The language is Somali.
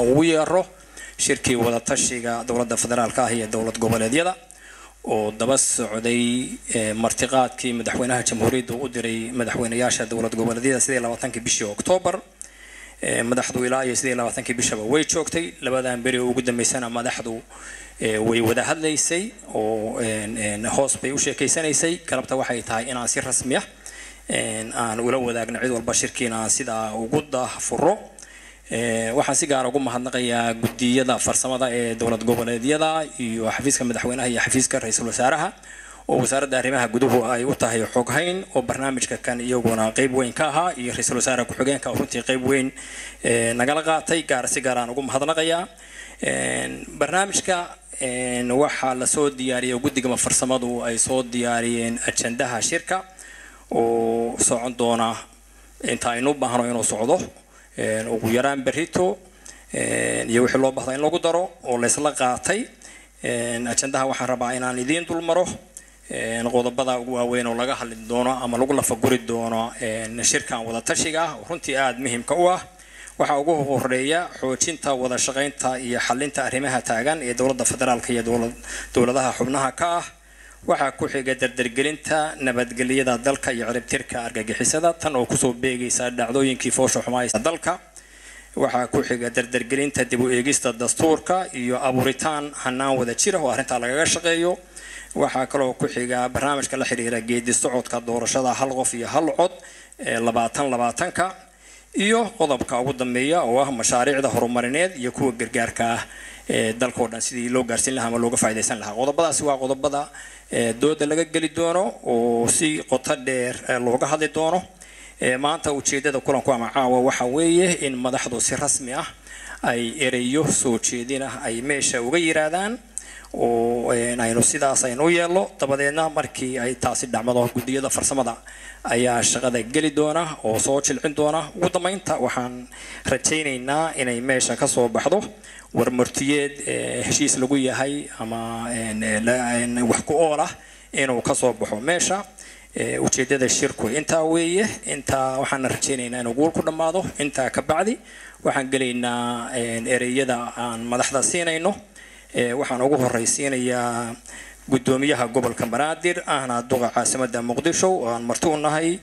ugu yeero shirkii wadatashiga dowladda federaalka ah iyo dowlad goboleedyada oo daba socday martiqaadkii madaxweynaha jamhuuriyadda u diray madaxweynayaasha dowlad goboleedyada sidii labaatankii bishii oktoobar madaxdu ilaa iyo sidii labaatankii bishaba way joogtay labadan beri oo ugu dambeysana madaxdu way wada hadlaysay oo hoos bay u sheekeysanaysay galabta waxay tahay inaan si rasmi ah aan ula wadaagno cid walba shirkiina sidaa ugu daahfuro waxaan si gaara ugu mahadnaqayaa guddiyada farsamada ee dowlad goboleedyada iyo xafiiska madaxweynaha iyo xafiiska ra-iisul wasaaraha oo wasaaradda arrimaha guduhu ay u tahay xoghayn oo barnaamijka kan iyaguna qeyb weyn ka ahaa iyo ra-iisul wasaare ku-xigeenka oo runtii qeyb weyn nagala qaatay gaar si gaaraan ugu mahadnaqayaa barnaamijka waxaa lasoo diyaariyay guddigama farsamadu ay soo diyaariyeen ajandaha shirka oo socon doona inta aynu u baahno inuu socdo ugu yaraan berito iyo wixii loo bahda in lagu daro oo laysla qaatay ajandaha waxaan rabaa inaan idiin dulmaro qodobada ugu waaweyn oo laga hadli doono ama lagu lafaguri doono shirkan wadatashiga ah oo runtii aada muhiimka u ah waxaa ugu horeeya xoojinta wada shaqaynta iyo xalinta arrimaha taagan ee dowladda federaalka iyo dowladaha xubnaha ka ah waxaa ku xiga dardargelinta nabadgelyada dalka iyo ciribtirka argagixisada tan oo kusoo beegaysa dhacdooyinkii foosha xumaaysa dalka waxaa ku xiga dardargelinta dib u eegista dastuurka iyo abuuritaan hanaan wada jira oo arrintaa lagaga shaqeeyo waxaa kaloo ku xiga barnaamijka la xiriira geedi socodka doorashada hal qof iyo hal cod ee labaatan labaatanka iyo qodobka ugu dambeeya oo ah mashaariicda horumarineed iyo kuwa gargaarka ah ee dalkao dhan sidii loo gaarsiin lahaa ama looga faa'idaysan lahaa qodobadaasi waa qodobada dooda laga geli doono oo si qoto dheer looga hadli doono maanta ujeedada kulanku ama caawa waxa weeye in madaxdu si rasmi ah ay ereyo soo jeedin ah ay meesha uga yiraahdaan oo aynu sidaas aynu u yeelno dabadeedna markii ay taasi dhacmado guddiyada farsamada ayaa shaqada geli doona oo soo jilcin doona ugu dambeynta waxaan rajaynaynaa inay meesha ka soo baxdo warmartiyeed heshiis lagu yahay ama wax ku ool ah inuu kasoo baxo meesha ujeedada shirku intaa weeye intaa waxaana rajaynaynaa inuu guul ku dhammaado intaa ka bacdi waxaan gelaynaa ereyada aan madaxda siinayno waxaan ugu horeysiinayaa guddoomiyaha gobolka banaadir ahna duqa caasimada muqdisho oo aan marti u nahay